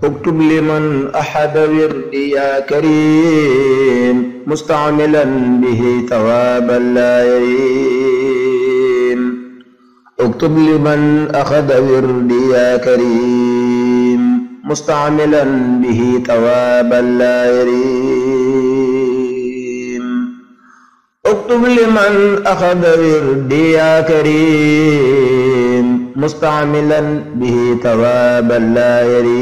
اكتب لمن أحد وردي يا كريم مستعملا به ثوابا لا يريم اكتب لمن أخذ وردي يا كريم مستعملا به ثوابا لا يريم اكتب لمن أخذ وردي يا كريم مستعملا به ثوابا لا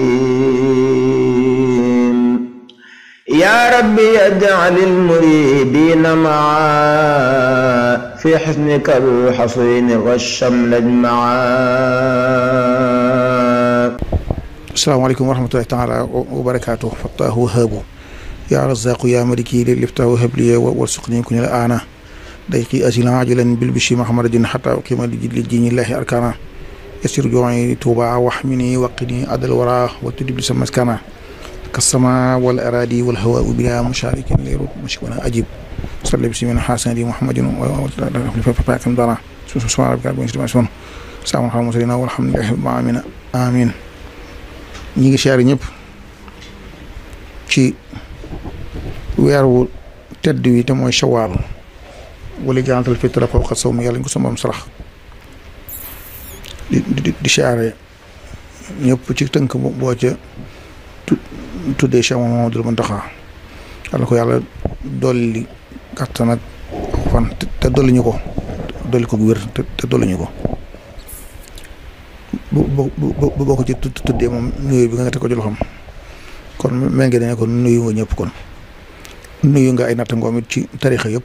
يريم يا ربي اجعل المريدين معا في حسنك الحصين والشمل اجمعا asalaamaaleykum wa rahmatullahi taala wa barakaatu fattaahu wahaabu yaa razaqu yaa maliki li liftaahu habliya warsuqni ku ni la aana day qi asilan ajilan bil bishi mahamadin xata uqima li diinillahi arkana yasir joxi tuuba wax mi ni waqini adal wara wa tudib li sa maskana kasama wal aradi wal hawa bila musharikin leeru mashkwana ajib salli bi simin xasanati muhammadin fapakim dana subhana rabbika rabbil izzati amma yasifun salaamun alal mursalin walhamdulillahi rabbil alamin amin ñi ngi siyaare ñëpp ci weer wu tedd wi te mooy shawaal wala jantal fitra fawqa sawm yàlla ñu ko sama sarax di di di siyaare ñëpp ci tënk boo ca tuddee Cheikh Mamadou Mountakha yàlla ko yàlla dolli kàttan ak fan te dolli ñu ko dolli ko wér te dolli ñu ko bu bu bu boo ko ci tuddee moom nuyu bi nga teg ko ci loxoom kon mel ngi ne kon nuyu nga ñëpp kon nuyu nga ay nattangoom it ci tarixa yëpp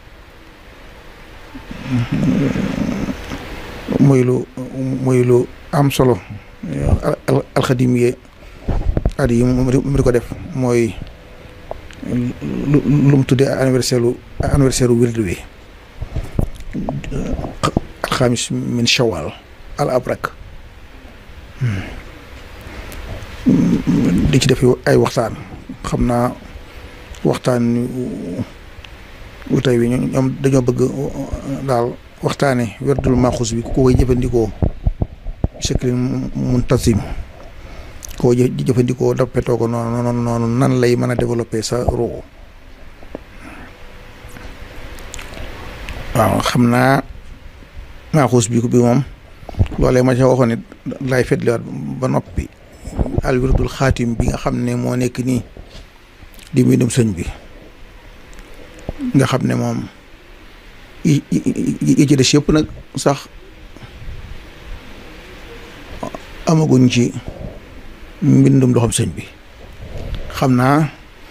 muy lu muy lu am solo alxadim yi at yi mu di ko def mooy lu lu mu tuddee anniversaire lu anniversaire u wirdu wi alxamis min shawal al abrak di ci def ay waxtaan xam naa waxtaan wu tey wi ñoom dañoo bëgg daal waxtaane werdul maxus bi ku koy jëfandikoo shaklin muntazim koo jëfandikoo dappetoo ko noonu noonu noonu nan lay mën a développer sa roo waaw xam naa maxus bi bi moom loolee ma ca waxoon it laay fetliwaat ba noppi alwirdul xaatim bi nga xam ne moo nekk nii di mbindum sëñ bi nga xam ne moom yi yi ci des yëpp nag sax amaguñ ci mbindum loxom sëñ bi xam naa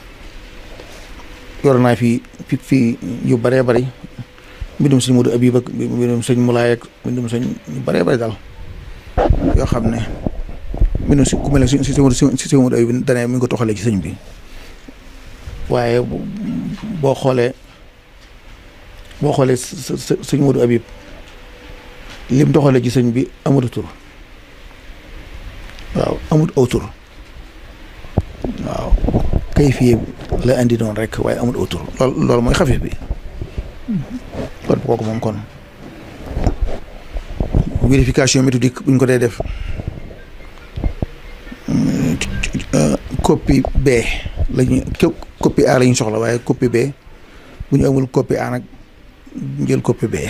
yor naa fi fi fii yu bëree bëri mbindum sëñ Modou Abib ak mbindum sëñ Moulay ak mbindum sëñ yu bëree bëri daal yoo xam ne mbindum si ku mel ne si si si sëñ Modou Abib dane mi ngi ko toxalee ci sëñ bi waaye boo xoolee boo xoolee sëñ Modou Abib lim toxalee ci sëñ bi amut tur waaw amut aw tur waaw kay fii la andi noonu rek waaye amut aw tur lool loolu mooy xafif bi kon kooku moom kon vérification méthodique buñ ko dee def copie B lañu copie A la ñu soxla waaye copie B bu ñu amul copie A nag jël copie B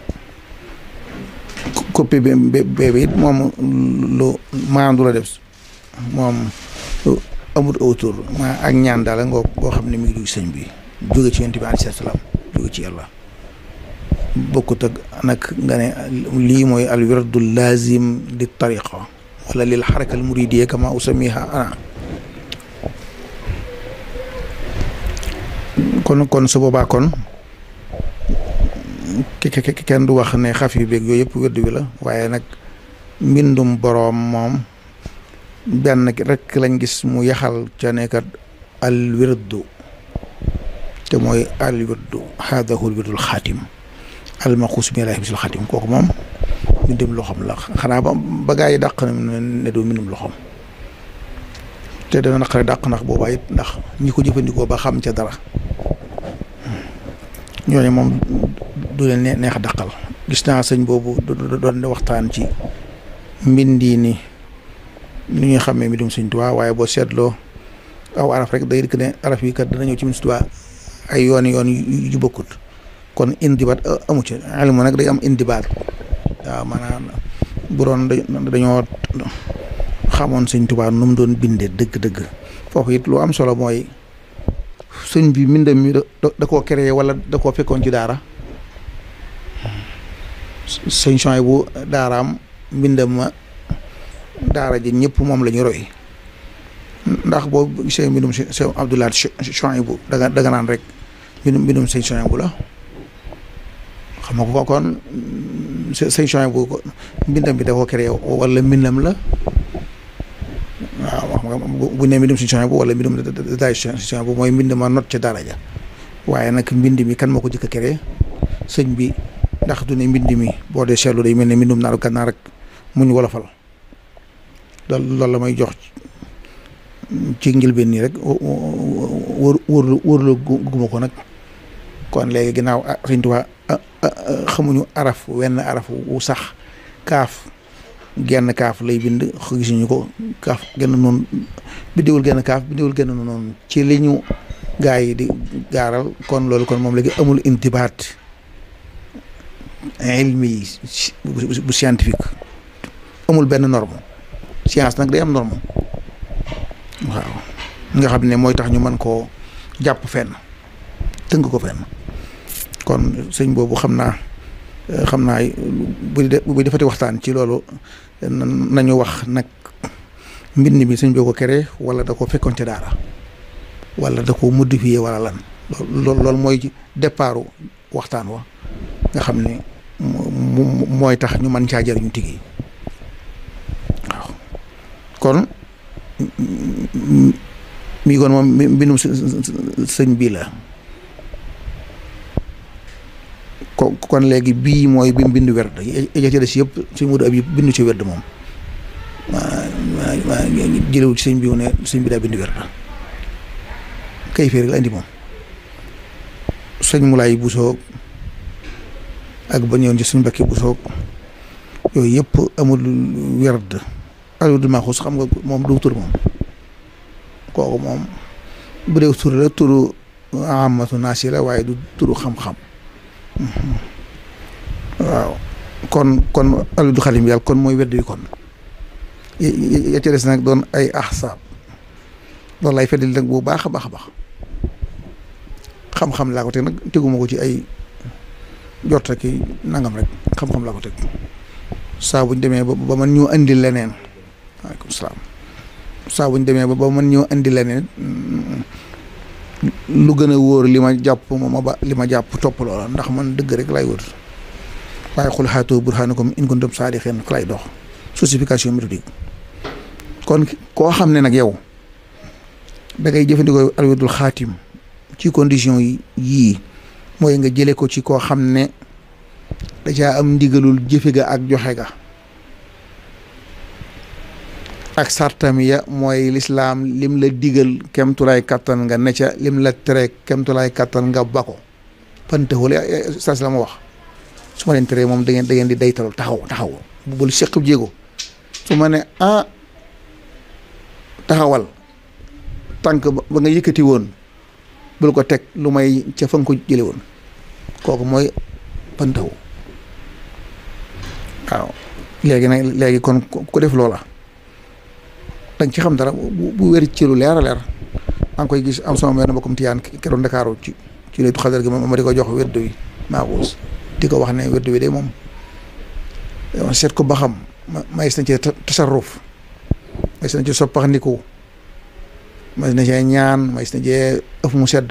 copie B B bi it moom lu maandu la def moom amut autour ma ak ñaan daal ngoo ngoo xam ne mi ngi dugg sëñ bi jóge ci yonent bi alayhi salaam jóge ci yàlla bokkut ak nag nga ne lii mooy al wirdu lazim li tariqa wala lil xaraka al muridiyya kama usamiha ana kon kon su boobaa kon kenn du wax ne xaf yu beeg yooyu yëpp wérdu wi la waaye nag mbindum boroom moom benn rek lañ gis mu yaxal ca nekkat al wirdu te mooy al wirdu haadahu al wirdul xaatim al maxuus bi laahi bisil xaatim kooku moom mbindum loxoom la xanaa ba ba gaa yi dàq ne du mbindum loxoom te dana naqare dàq ndax boobaa it ndax ñi ko jëfandikoo ba xam ca dara ñooñu moom du leen neex a dàqal gis naa sëñ boobu doon waxtaan ci mbindi ni ni ñuy xàmmee mbindum Sëñ Tuubaa waaye boo seetloo aw araf rek day dikk ne araf yi kat dana ñëw ci Sëñ Tuubaa ay yoon yoon yu bokkut kon indibaat amu ci ilmu nag day am indibaat waaw maanaam bu doon dañoo xamoon Sëñ Tuubaa nu mu doon bindee dëgg-dëgg foofu it lu am solo mooy sëñ bi mbindam mi da koo créé wala da koo fekkoon ci daara sëñ Chouaïb bu daaraam mbindam ma daara ji ñëpp moom la ñu roy ndax boo gisee mbindum sëñ Abdoulaye Chouaïb bu danga danga naan rek mbindum mbindum sëñ Chouaïb bu la xam nga ko kon sëñ Chouaïb bu mbindam bi da koo créé wala mbindam la waaw xam nga bu ne mbindum sëñ Chouaïb bu wala mbindum daay sëñ Chouaïb bu mooy mbind ma not ca daara ja waaye nag mbind mi kan moo ko jëkk a créé sëñ bi ndax du ne mbind mi boo dee seetlu day mel ne mbindum naaru gànnaar rek muñ wolofal loolu loolu la may jox ci njëlbeen nii rek wóor wóor wóorlu guma ko nag kon léegi ginnaaw Sëñ Tuubaa xamuñu araf wenn araf wu sax kaaf genn kaaf lay bind gisuñu ko kaaf genn noonu biddiwul genn kaaf biddiwul genn noonu ci li ñu gaa yi di gaaral kon loolu kon moom léegi amul intibaat ilmi bu scientifique amul benn norme science nag day am norme waaw nga xam ne mooy tax ñu mën koo jàpp fenn tënk ko fenn kon sëñ boobu xam naa xam naa bu bu defati waxtaan ci loolu nañu wax nag mbind mi sëñ boo ko créé wala da ko fekkoon ca daara wala da ko modifié wala lan loolu loolu mooy départu waxtaan wa nga xam ne mooy tax ñu mën caa jëriñu tigi waaw kon mi kon moom mbindum sëñ bii la ko kon léegi bii mooy bi mu bind werd ja ci des yëpp suñ mudu ab yi bindu ci werd moom waa waa jëlewu ci sëñ bi ne sëñ bi daa bind werd kay féeri la indi moom sëñ Mulaay Busoog ak ba ñëwoon ci suñ Mbàkke Busoog yooyu yëpp amul werd aludul maxus xam nga moom du tur moom kooku moom bu dee tur la turu amatu naasi la waaye du turu xam-xam waaw kon kon aludu xalim yàlla kon mooy wedd yi kon ya ca des nag doon ay ahsaab loolu lay feddali nag bu baax a baax a baax xam-xam laa ko teg nag teguma ko ci ay jot rek nangam rek xam-xam laa ko teg saa buñ demee ba man ñu andi leneen waaleykum salaam saa buñ demee ba man ñu andi leneen lu gën a wóor li ma jàpp ma ba li ma jàpp topp loola ndax man dëgg rek lay wër waaye xul xaatoo burhaanakum in kuntum saadiqiin fa lay dox justification méthodique kon koo xam ne nag yow da ngay jëfandikoo alwedul xaatim ci condition yi yii mooy nga jële ko ci koo xam ne da caa am ndigalul jëfe ga ak joxe ga ak sartam ya mooy lislaam lim la digal kemtulaay kattan nga ne ca lim la tere kemtulaay kattan nga bako pantewul sas la ma wax su ma leen tere moom da ngeen da ngeen di daytalu taxaw taxaw bu bul seq jéego su ma ne ah taxawal tànk ba nga yëkkati woon bul ko teg lu may ca fa nga ko jële woon kooku mooy pantaw waaw léegi nag léegi kon ku def loola danga ci xam dara bu bu wér ci lu leer a leer maa ngi koy gis am sama benn mbokkum tiyaan keroog Ndakaaru ci ci laytu xadar gi ma di ko jox wérdu wi maaxuus di ko wax ne wérdu wi de moom seet ko ba xam mayis na ci tasarruf mayis na ci soppaxndiku mayis na ci ñaan mayis na ci ëf mu sedd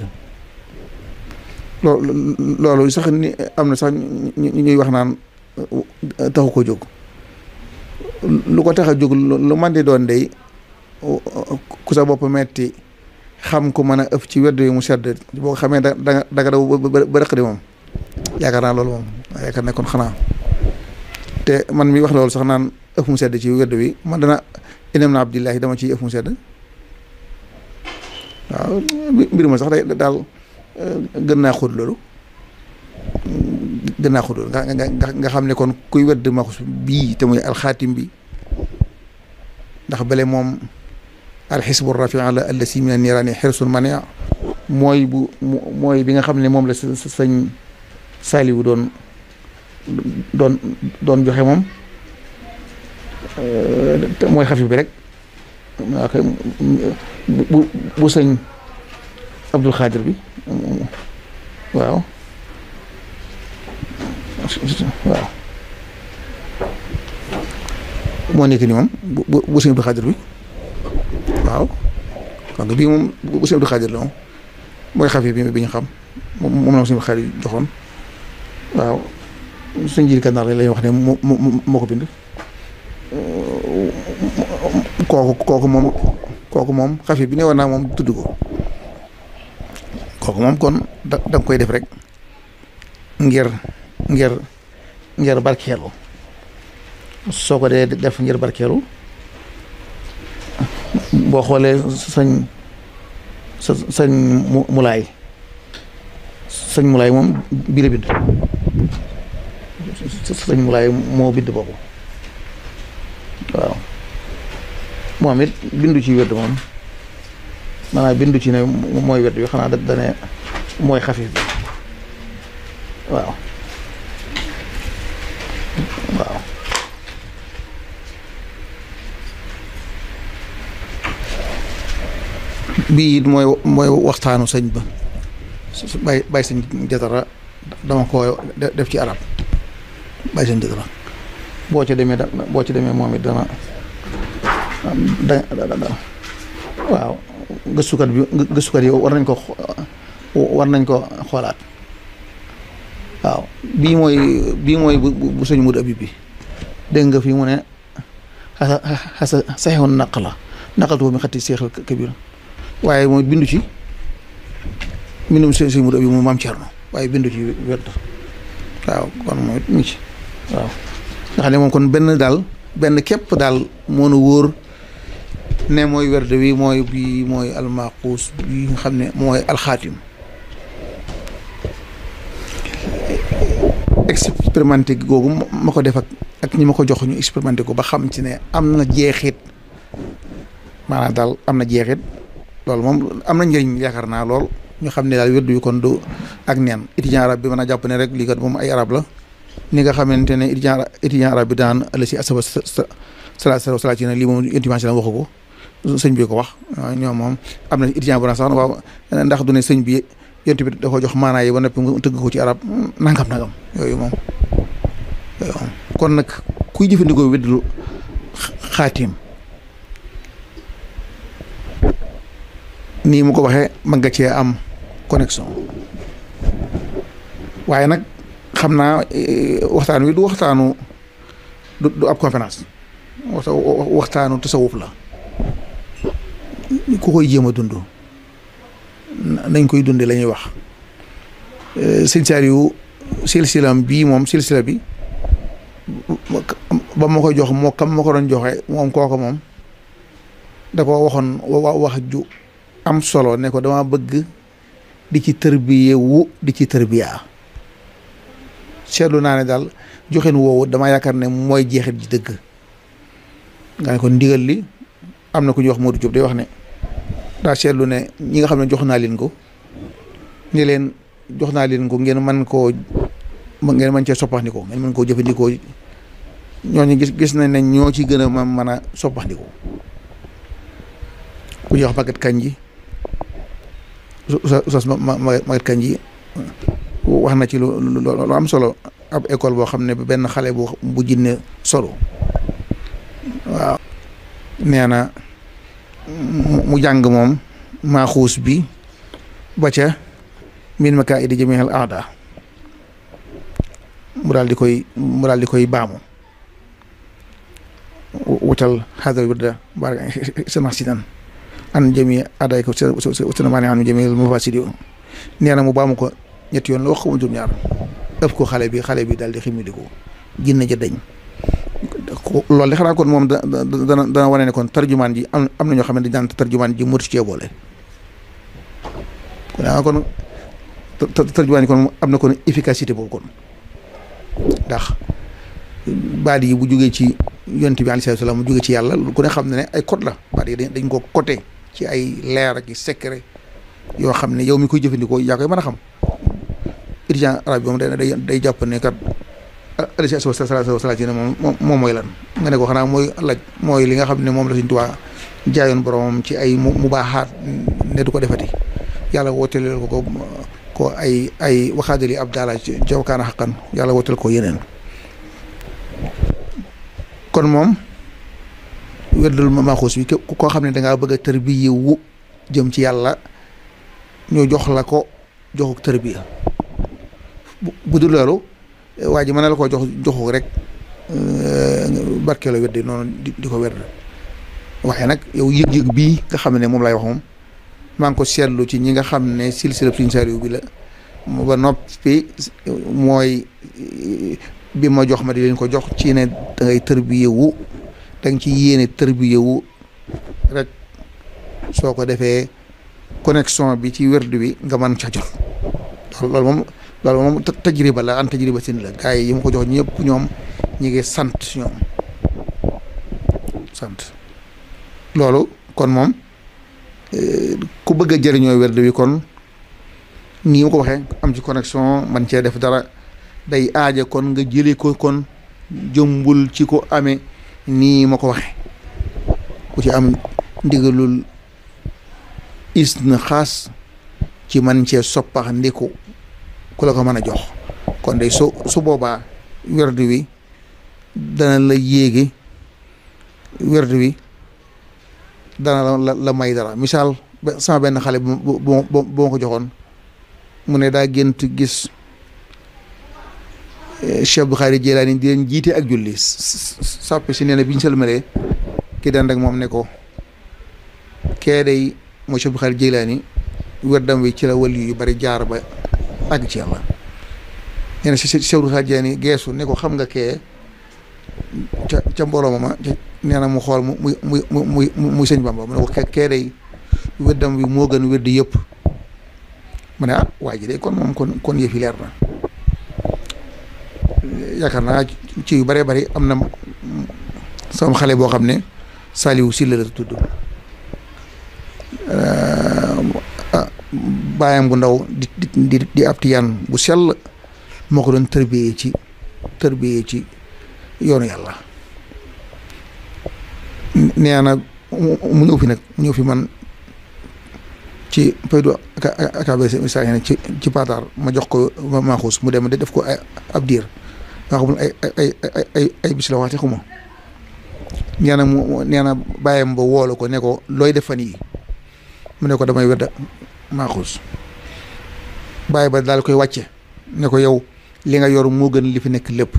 loolu loolu sax ni am na sax ñu ñuy wax naan taxu ko jóg lu ko tax a jóg lu man di doon dey ku sa bopp metti xam ko mën a ëpp ci wedd yi mu sedd boo ko xamee da da danga daw ba rëq di moom yaakaar naa loolu moom yaakaar ne kon xanaa te man mi wax loolu sax naan ëpp mu sedd ci wedd wi man dana inem na abdillahi dama ciy ëpp mu sedd waaw mbir ma sax day daal gën naa xóot loolu gën naa xóot loolu nga nga nga xam ne kon kuy wedd maxus bii te muy alxaatim bi ndax bale moom alxisbu rafi la allasi min niiraani xirsun mania mooy bu mooy bi nga xam ne moom la sëñ Saaliwu doon doon doon joxe moom mooy xafif bi rek waa kay bu bu sëñ Abdul Xaadir bi waaw waaw moo nekk ni moom bu bu sëñ Abdul Xaadir bi waaw xam nga bii moom bu sëñ Abdul Xaadir la moom mooy xafif bi bi ñu xam moom la sëñ Abdul Xaadir joxoon waaw sëñ Jili Kànnaar la lay wax ne moo moo ko bind kooku kooku moom kooku moom xafif bi ne war naa moom tudd ko kooku moom kon da da nga koy def rek ngir ngir ngir barkeelu soo ko dee def ngir barkeelu boo xoolee sañ sa sañ mu mulaay sañ mulaay moom bii la bind sañ mulaay moo bind boobu waaw moom it bindu ci wedd moom maanaam bindu ci ne mooy wedd bi xanaa da dane mooy xafif bi waaw waaw bii it mooy mooy waxtaanu sëñ ba su bàyyi bàyyi sëñ jatara dama ko def ci arab bàyyi sëñ jatara boo ci demee da boo ci demee moom it dana da da waaw gëstukat bi gëstukat yi war nañ ko war nañ ko xoolaat waaw bii mooy bii mooy bu bu sëñ Mudu Abib bi dégg nga fii mu ne xasa xasa saxewoon naq la naqaltu mi xatti seexal kabir waaye mooy bindu ci mbindum sëñ sëñ Mudu Abib moom maam Cerno waaye bindu ci wet waaw kon mooy mu ci waaw nga xam ne moom kon benn daal benn képp daal moo nu wóor ne mooy werde wi mooy bii mooy almaquus bi nga xam ne mooy alxaatim expérimenté googu ma ko def ak ak ñi ma ko jox ñu expérimenté ko ba xam ci ne am na jeexit maanaam daal am na jeexit loolu moom am na njëriñ yaakaar naa lool ñu xam ne daal wérdu yu kon du ak neen étudiant arab bi mën a jàpp ne rek lii kat moom ay arab la ni nga xamante ne étudiant étudiant arab bi daan ëllëg si asaba sala sala sala ci ne lii moom intimation la waxu ko sëñ bi ko wax ñoom moom am na étudiant bu na sax waaw ndax du ne sëñ bi yonent bi da ko jox maanaa yi ba noppi nga tëgg ko ci arab nangam nangam yooyu moom yooyu moom kon nag kuy jëfandikoo wéddu xaatim nii mu ko waxee mën nga cee am connexion waaye nag xam naa waxtaan wi du waxtaanu du du ab conférence waxtaanu tasawuf la ku koy jéem a dund nañ koy dunde la ñuy wax sëñ Saaliw silsilam bii moom silsila bi ba ma koy jox moo kam ma ko doon joxe moom kooko moom da ko waxoon wax ju am solo ne ko dama bëgg di ci tërbiye wu di ci tërbiyaa seetlu naa ne daal joxeen woowu dama yaakaar ne mooy jeexit ji dëgg nga ne ko ndigal li am na ku ñuy wax Modou Diop day wax ne daa seetlu ne ñi nga xam ne jox naa leen ko ni leen jox naa leen ko ngeen mën koo ngeen mën cee soppaxndikoo ngeen mën koo jëfandikoo ñooñu gis gis nañ ne ñoo ci gën a ma mën a soppaxndikoo ku ñuy wax Maguette Kandji Oustaz Maguette Kandji wax na ci lu lu am solo ab école boo xam ne benn xale bu bu jinne solo waaw nee na mu jàng moom maaxuus bi ba ca min ma kaa idi jamihal aada mu daal di koy mu daal di koy baamu wutal xadar wirda baraka sana sidan an jami aday ko sena maane an jami mufasidi nee na mu baamu ko ñetti yoon la wax ko juróom ñaar ëpp ko xale bi xale bi daal di ximmi di ko jinne ja dañ loolu de xanaa kon moom da dana dana wane ne kon tarjumaan ji am am na ñoo xam ne dañ daan tarjumaan ji motu cee boole kon kon tarjumaan ji kon am na kon efficacité boobu kon ndax baat yi bu jógee ci yonent bi alayhi salaam mu jóge ci yàlla ku ne xam ne ne ay code la baat yi dañ ko côté ci ay leer ak i secret yoo xam ne yow mi koy jëfandikoo yaa koy mën a xam étudiant arabe bi moom day day jàpp ne kat alayhi salaatu wasalaam moom moom mooy lan nga ne ko xanaa mooy laaj mooy li nga xam ne moom la Sëñ Tuubaa jaayoon boromam ci ay mu baaxaat ne du ko defati yàlla wooteleel ko ko ko ay ay waxaadali ab daala jawkaana xaqan yàlla wooteel ko yeneen kon moom wérdul maaxuus bi koo xam ne dangaa bëgg a tërbiye wu jëm ci yàlla ñu jox la ko joxuk tërbiya bu dul loolu waa ji mën na la ko jox joxu rek barkeeloo weddi noonu di ko werd waaye nag yow yëg-yëg bii nga xam ne moom lay wax moom maa ngi ko seetlu ci ñi nga xam ne silsila Sëriñ Saaliw bi la ba noppi mooy bi ma jox ma di leen ko jox ci ne da ngay tërbiye wu da nga ci yéene tërbiye wu rek soo ko defee connexion bi ci werd bi nga mën ca jot loolu moom loolu moom tajriba la an tajriba sin la gars yi yi ma ko jox ñëpp ñoom ñi ngi sant ñoom sant loolu kon moom ku bëgg a jëriñoo werd bi kon nii ma ko waxee am ci connexion man cee def dara day aaja kon nga jëlee ko kon jëmbul ci ko amee nii ma ko waxee ku ci am ndigalul is na xaas ci man cee soppax ndiku ku la ko mën a jox kon day su su boobaa werd wi dana la yéegi werd wi dana la la may dara misaal sama benn xale bu bu bu ma ko joxoon mu ne daa gént gis Cheikh Abdou Khadre Jeylaani di leen jiite ak julli sàppe si nee na bi ñu sëlmalee ki daan rek moom ne ko kee day mooy Cheikh Abdou Khadre Jeylaani werdam wi ci la wali yu bari jaar ba àgg ci yàlla nee na Cheikh Abdou Khadre Jeylaani geesu ne ko xam nga kee ca ca mbooloo ma nee na mu xool mu muy muy muy muy sëñ Bamba mu ne ko kee day werdam wi moo gën weddi yëpp mu ne ah waa ji de kon moom kon kon yëfi leer na yaakaar naa ci yu bëree bëri am na sama xale boo xam ne Saliou Sylla la tudd baayam bu ndaw di di di ab tiyaan bu sell moo ko doon tërbiyee ci tërbiyee ci yoonu yàlla nee na mu ñëw fi nag mu ñëw fi man ci paydu akabc misaal ne ci ci patar ma jox ko maaxuus mu dem de def ko ay ab diir nga xamul ay ay ay ay ay bis la waxte xuma nee na mu nee na bàyyam ba woolu ko ne ko looy def fan yi mu ne ko damay wedda maaxuus bàyyi ba daal koy wàcce ne ko yow li nga yor moo gën li fi nekk lépp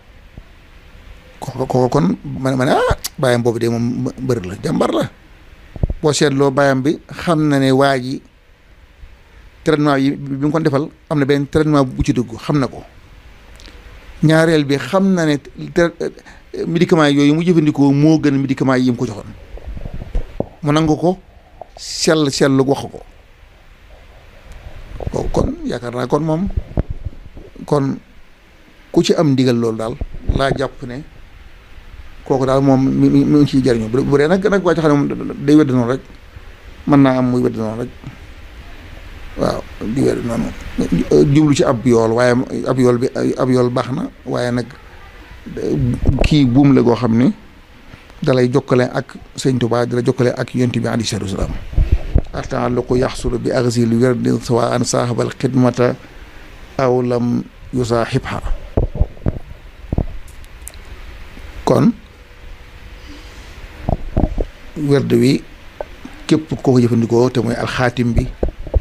ko ko kon ma ma ne ah bàyyam boobu de moom mbër la jàmbar la boo seetloo bàyyam bi xam na ne waa ji traitement yi bi mu ko defal am na benn traitement bu ci dugg xam na ko ñaareel bi xam na ne médicament yooyu mu jëfandikoo moo gën médicament yi mu ko joxoon mu nangu ko sell sell wax ko ko kon yaakaar naa kon moom kon ku ci am ndigal loolu daal laa jàpp ne kooku daal moom mi mi mi ngi ciy jariñu bu dee nag nag waa ci xam ne moom day wedd noonu rek mën naa am muy wedd noonu rek waaw di wedd noonu jublu ci ab yool waaye ab yool bi ab yool baax na waaye nag kii buum la goo xam ne dalay jokkale ak sëñ Tuubaa dala jokkale ak yonent bi alayhi salaatu wa salaam ataalluqu yaxsulu bi axsil werdin sawa an saaxabal xidmata aw lam yusaaxibha kon werd wi képp koo ko jëfandikoo te mooy alxaatim bi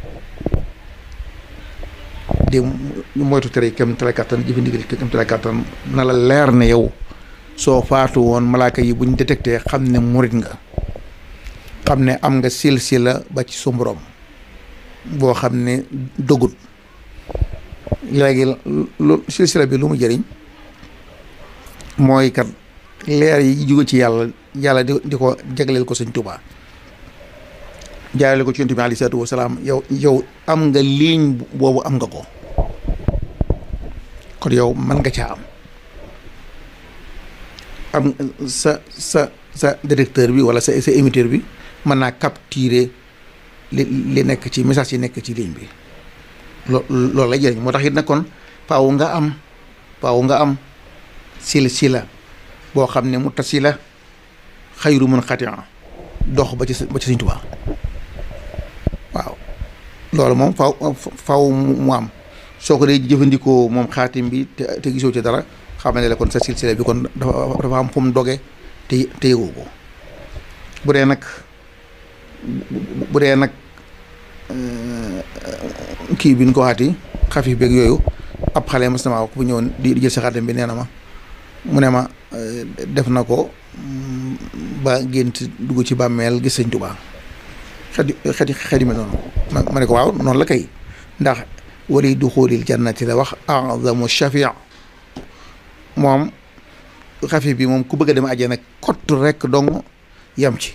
di moytu tere kem tala kattan jëfandikoo kem tala kattan na la leer ne yow soo faatu woon malaaka yi buñ détecté xam ne murit nga xam ne am nga silsila ba ci su borom boo xam ne dogut léegi lu silsila bi lu mu jëriñ mooy kat leer yi jóge ci yàlla yàlla di di ko jagleel ko sëñ Tuubaa jaarale ko ci yonent bi aleyhi salaatu wa salaam yow yow am nga ligne boobu am nga ko kon yow mën nga caa am am sa sa sa directeur bi wala sa sa émetteur bi mën naa capturer li li nekk ci message yi nekk ci ligne bi loo loolu lay jëriñ moo tax it nag kon faaw nga am faaw nga am silsila boo xam ne mu tasila xayru mun xatia dox ba ci ba ci Sëñ Tuubaa waaw loolu moom faaw faaw mu am soo ko dee jëfandikoo moom xaatim bi te te gisoo ci dara xam ne la kon sa silsila bi kon dafa dafa am fu mu doge te te yëgoo ko bu dee nag bu dee nag kii bi ñu ko waxaati xafif beeg yooyu ab xale mas na maa ku ñëwoon di jël si xaatim bi nee na ma mu ne ma def na ko ba gént dugg ci bàmmeel gis Sëñ Tuubaa xet xet xet yi mel noonu ma ma ne ko waaw noonu la kay ndax wali duxulil jannati la wax azamu shafia moom xafif bi moom ku bëgg a dem àjjana kott rek dong yam ci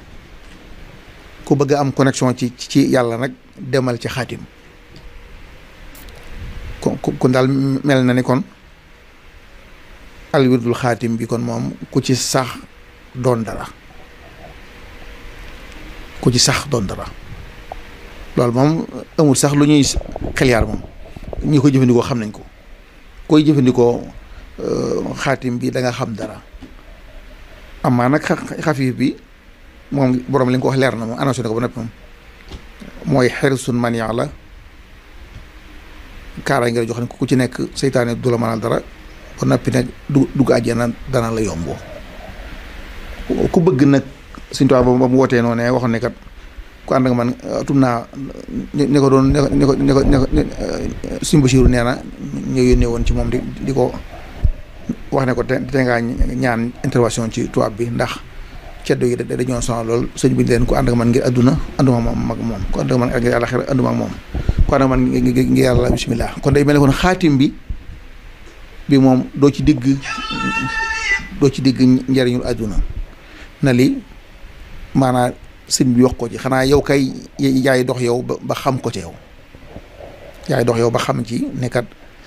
ku bëgg a am connexion ci ci yàlla nag demal ci xaatim kon kon daal mel na ni kon alwirdul xaatim bi kon moom ku ci sax doon dara ku ci sax doon dara loolu moom amul sax lu ñuy xeliyaar moom ñi ko jëfandikoo xam nañ ko koy jëfandikoo xaatim bi da nga xam dara amaa nag xafiif bi moom borom li nga ko wax leer na moom annoncé na ko ba noppi moom mooy xerisun mania la kaara nga jox ne ku ci nekk seytaane du la mënal dara ba noppi nag du dugg àjjana dana la yomboo ku bëgg nag Sëñ Tuubaa ba mu wootee noonu ne waxoon ne kat ku ànd nga man tum naa ñi ko doon ñi ko ñi ko ñi ko Sëñ Basiiru nee na ñu yónnee woon ci moom di di ko wax ne ko te te ngaa ñaan intervention ci tubaab bi ndax ceddo yi dañoo sonal lool sëñ bi leen ku ànd ak man ngir adduna anduma moom mag moom ku ànd ak man ngir àllaxira anduma ak moom ku ànd ak man ngir yàlla bismillah kon day mel ne kon xaatim bi bi moom doo ci digg doo ci digg njariñul adduna na li maanaam sëñ bi wax ko ci xanaa yow kay yaay dox yow ba xam ko ci yow yaay dox yow ba xam ci nekkat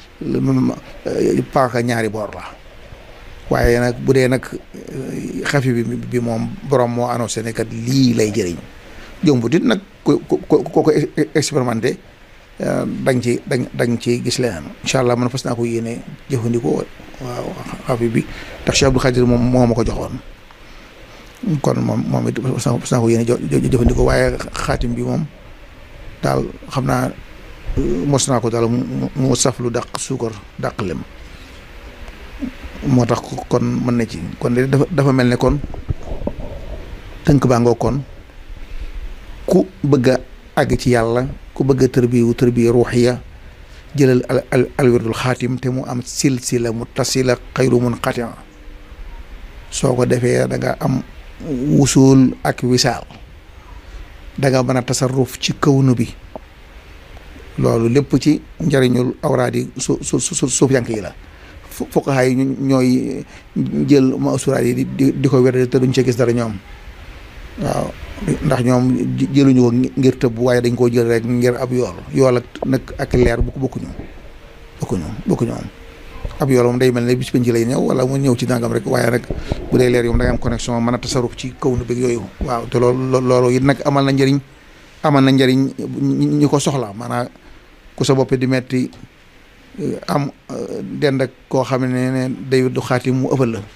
paaka ñaari boor la waaye nag bu dee nag xafi bi bi moom borom moo annoncé ne kat lii lay jëriñ jombut it nag ku ku ku ko expérimenté da nga ci da nga ci gis leneen incha allah man fas naa ko yéene jëfandikoo waaw xafi bi ndax Cheikh Abdou Khadir moom moo ma ko joxoon kon moom moom it fas naa ko yéene jëfandikoo waaye xaatim bi moom daal xam naa mos naa ko daal mu mu saf lu dàq suukar dàq lem moo tax kon mën na ci kon de dafa dafa mel ne kon tënk baa ngoo kon ku bëgg a àgg ci yàlla ku bëgg a tërbiwu tërbiya ruuxiya jëlal al alwirdul xaatim te mu am silsila mu tasila xayru mun xatia soo ko defee da nga am wusul ak wisaal da nga mën a tasarruf ci kawnu bi loolu lépp ci njariñul awraadi su su su suuf yank yi la fuqahaa yi ñooy jël masuuraat yi di di ko wér te duñ ci gis dara ñoom waaw ndax ñoom jëluñu ko ngir tëbb waaye dañ koo jël rek ngir ab yool yool ak nag ak leer bu bokkuñu bokkuñu bokkuñu moom ab yool moom day mel ne bis penc lay ñëw wala mu ñëw ci nangam rek waaye rek bu dee leer yoom da nga am connexion mën a tasaruf ci kaw nu bëgg yooyu waaw te loolu loolu it nag amal na njëriñ amal na njëriñ ñi ko soxla maanaam ku sa bopp di metti am dend ak koo xam ne ne day du xaati mu ëppal la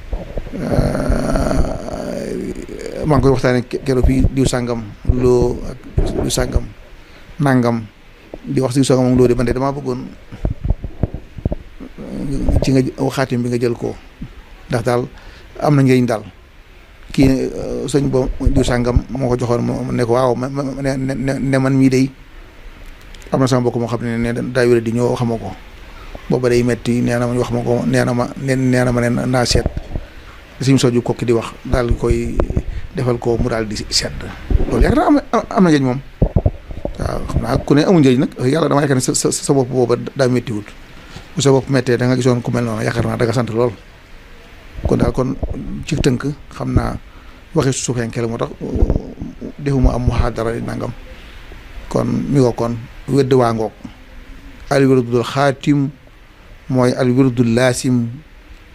maa ngi koy waxtaanee keroog fii diw sàngam loo ak diw sàngam nangam di wax diw sàngam moom loo de man de damaa bëggoon ci nga xaatim bi nga jël ko ndax daal am na njëriñ daal kii sëñ bo diw sàngam moo ko joxoon mu ne ko waaw ne ne man mii day am na sama mbokk moo xam ne ne daa wér di ñëw xama ko booba day metti nee na ma wax ma ko nee na ma nee na ma ne naa seet suñu soju kokki di wax daal di koy defal ko mu daal di sedd loolu yaakaar naa am am na njëriñ moom waaw xam naa ku ne amul njëriñ nag yàlla dama yaakaar ne sa sa sa bopp booba daa méttiwut bu sa bopp méttee da nga gisoon ku mel noonu yaakaar naa da nga sant lool kon daal kon ci tënk xam naa waxi suufenke la moo tax defuma am muhaadara nangam kon mi ngo kon wedd waa ngoog al wirdul xaatim mooy al wirdul laasim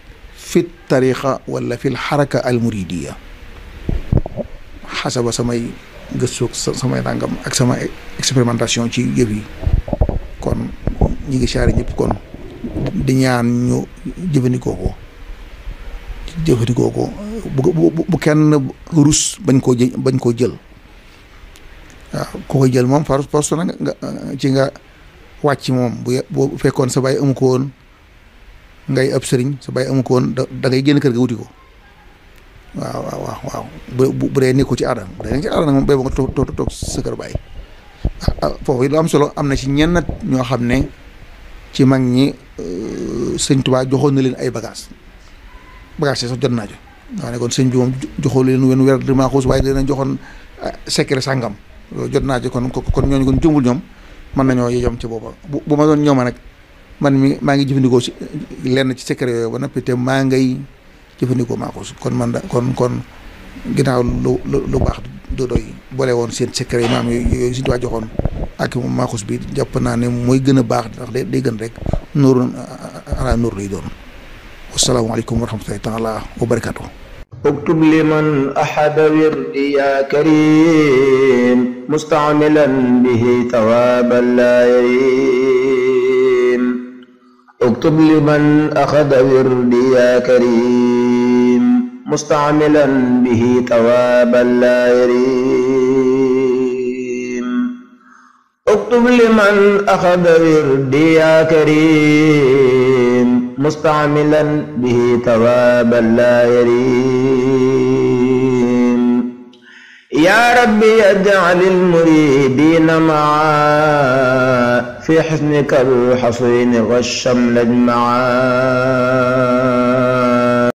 fi tariqa wala fi xaraka al muridiya xasaba samay gëstu samay nangam ak sama expérimentation ci yëf yi kon ñi ngi saari ñëpp kon di ñaan ñu jëfandikoo ko jëfandikoo ko bu bu kenn rus bañ koo jë bañ koo jël waaw ku koy jël moom par force na nga ci nga wàcc moom bu bu fekkoon sa baay amu ko woon ngay ab sëriñ sa baay amu ko woon da ngay génn kër ga wuti ko waaw waaw waaw waaw bu bu dee nekku ci aada bu dee nekk ci aada nag moom béy ba nga toog toog toog sa kër baay foofu lu am solo am na ci ñenn ñoo xam ne ci mag ñi sëñ Tuubaa joxoon na leen ay bagages bagages yi sax jot naa jo waaw ne kon sëñ bi moom joxoo leen wenn weer di maa xuus waaye dina joxoon secret sàngam jot naa ci kon kon ñooñu kon jumbul ñoom mën nañoo yom ci booba bu bu ma doon ñooma nag man mi maa ngi jëfandikoo si lenn ci secret yooyu ba noppi te maa ngay jëfandikoo maa xuus kon man da kon kon ginnaaw lu lu baax du doy boole woon seen secret yi maam yooyu suñu waa joxoon ak maa xuus bi jàpp naa ne mooy gën a baax ndax day day gën rek nuuru ala nuur lay doon wasalaamaaleykum wa rahmatullahi taala wa barakatuh اكتب لمن أحد وردي يا كريم مستعملا به ثوابا لا يريم اكتب لمن أخذ وردي يا كريم مستعملا به ثوابا لا يريم اكتب لمن أخذ وردي يا كريم مستعملا به ثوابا لا يريم يا ربي اجعل المريدين معا في حسنك الحصين والشمل اجمعا